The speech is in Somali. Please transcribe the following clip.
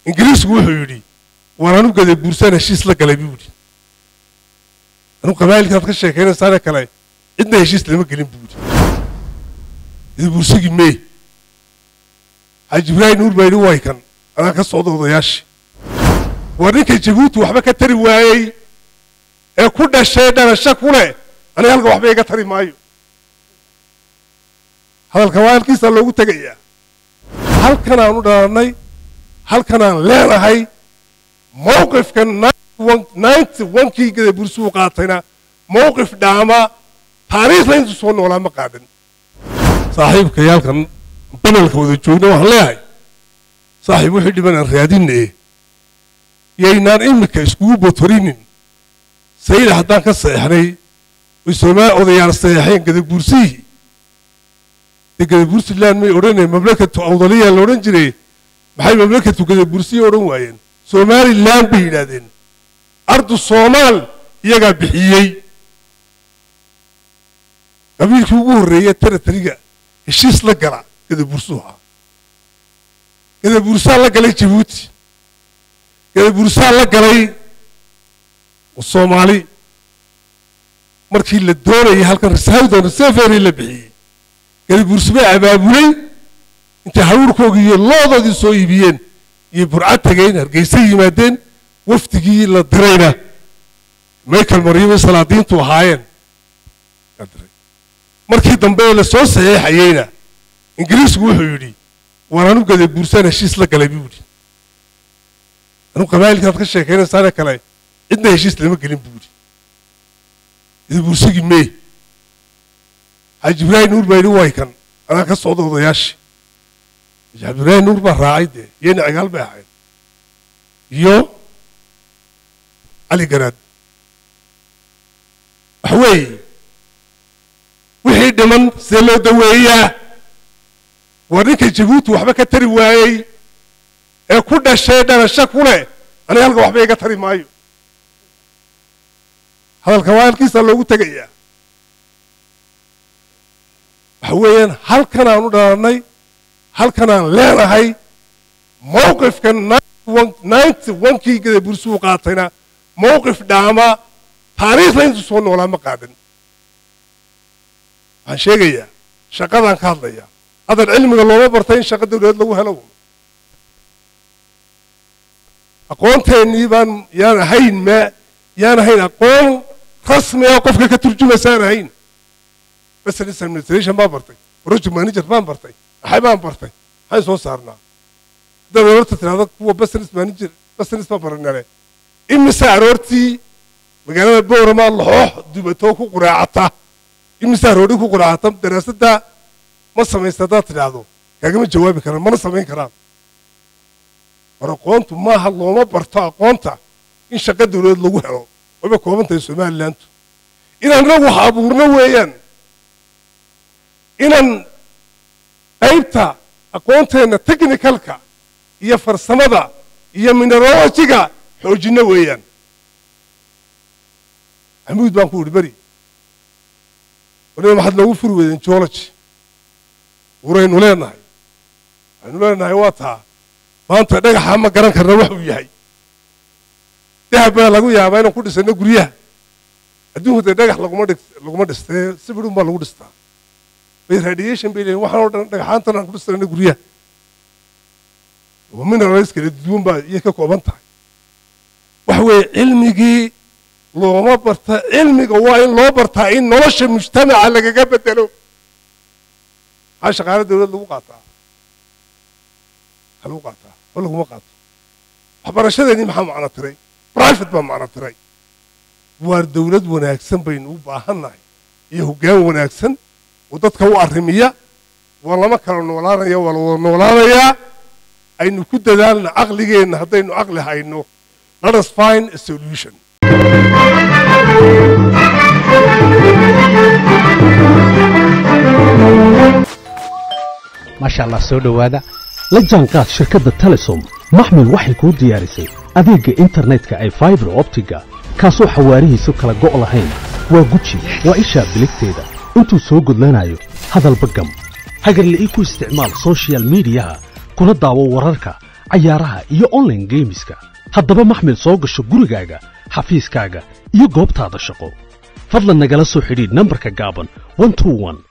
ingiriisku wuxuu yidhi waan anu gada buursaan heshiis la galay buu yidhi anu qabaa'ilkaad ka sheekaynaysaane kale cidna heshiis lama gelin buu yidhi gada buursigii mee xaaji ibraahim nuur baa yidhi way kan anaa ka socda odayaashii waa ninka jabuuti waxba ka tari waayey ee ku dhashay dhalasho ku leh aniga halka waxba iga tari maayo hadalka waa halkiisaa loogu tegayaa halkan aan u dhalannay halkan aan leenahay mowqifka ninety onkii gada bursuu qaatayna mowqif dhaama taariikhda intuu soo noolaa ma qaadan saaxiibkayaalkan banalka wada joogna waxaan leeyahay saaxiib wixii dhiban aan raadinne yaynaan iminka iskugu botorinin sayida haddaan ka seexnay oy soomaali odayaal seexeen gadabuursihii dee gadabuursiland may odhaneen mamlakatu awdaliya la odhan jiray maxay mamlakatu gadabuursiya odhan waayeen somaliland bay yidhaahdeen ardu soomaal iyagaa bixiyey qabiilkii ugu horreeya teratariga heshiis la gala gadabuursuhu ah gadabuursaa la galay jabuuti gadabuursaa la galay soomaali markii la doonayay halkan risawdan resefery la bixiyey gadabuursi bay abaabulay intay haruurkoogii iyo loodoodii soo iibiyeen iyo burcad tegeen hargeysa yimaadeen wafdigii la dirayna michael maryamay salaadiintu ahaayeen markii dambe ee la soo saxeexayeyna ingiriisku wuxuu yidhi waan anu gadabuursaan heshiis la galay buu yidhi anu qabaa'ilkaad ka sheekaynaysaane kale cidna heshiis lama gelin buu yidhi gadabuursigii mee xaaji ibraahim nuur baa yidhi way kan anaa ka socda odayaashii xaaji ibraahim nuur baa raacay dee iyana cigaal bay ahayd iyo cali garaad waxa weeye wixii dhiman see loo daweeyaa waa ninka jabuuti waxba ka tari waayey ee ku dhashay dhalasho ku leh aniga halka waxba iga tari maayo hadalka waa halkiisaa loogu tegayaa waxa weeyaan halkan aan u dhalannay halkan aan leenahay mowqifka ninety onkii gada bursuu qaatayna mowqif dhaama taariikhda intuu soo noolaa ma qaadan waxaan sheegayaa shaqadaan ka hadlayaa hadan cilmiga looma bartay in shaqa dawladeed lagu helo aqoonteennii baan yaan ahayn ma yaan ahayn aqoon rasmi ah qofka ka turjumaysaan ahayn business administration baan bartay project manager baan bartay maxay baan bartay maxay soo saarnaa haddaad aroorta tidhahdo kuwa business manager business baan baranale imise aroortii magaalada boorama laxoox dubatoo ku quraacata imise aroori ku quraacata daraasadda ma samaysta haddaad tidhaahdo kaagama jawaabi karaan mana samayn karaan war aqoontu maaha looma barto aqoonta in shaqa dawladeed lagu helo wayba kooban tahay somalilandu inaan inagu wax abuurno weeyaan inaan qaybta aqoonteenna technicalka iyo farsamada iyo minerologiga xoojinno weeyaan xamuud baan ku idhi beri waliba maxaad noogu furi weydeen geology uraynu leenahay waxaynu leenahay waa taa maanta dhagaxa ma garan karna wax uu yahay dahab baa lagu yaabaa inaan ku dhisano guryaha adduunku dee dhagax laguma dhig laguma dhistee sibidhun baa lagu dhistaa bay radiation bay leeyihin waxaan oo dhan dhagaxaantan aan ku dhisano guryaha minerals kala duwan baa iyay ka kooban tahay waxa weeye cilmigii looma barta cilmiga waa in loo bartaa in nolosha mujtamaca lagaga bedelo maxaa shaqaale dawlad lagu qaataa maxaa lagu qaataa ma laguma qaato waxbarashadeennii maxaa macno tiray private baa macno tiray waar dawlad wanaagsan baynu u baahannahay iyo hoggaan wanaagsan oo dadka u arrimiya waa lama kala noolaanaya waa la wada noolaanayaa aynu ku dadaalna caqligeenna haddaynu caqli hayno let us find a solution maasha allah soo dhowaada la jaanqaad shirkadda telesom maxmil waxay kuu diyaarisay adeegga internetka ay faibar optiga kaasoo xawaarihiisu kala go' lahayn waa guji waa ishaa biligteeda intuu soo gudlanayo hadalba gam hagarle ii ku isticmaal soshiyal miidiyaha kuna daawo wararka cayaaraha iyo online geemiska haddaba maxmil soo gasho gurigaaga xafiiskaaga iyo goobtaada shaqo fadlan nagala soo xidhiidh nambarka gaaban 121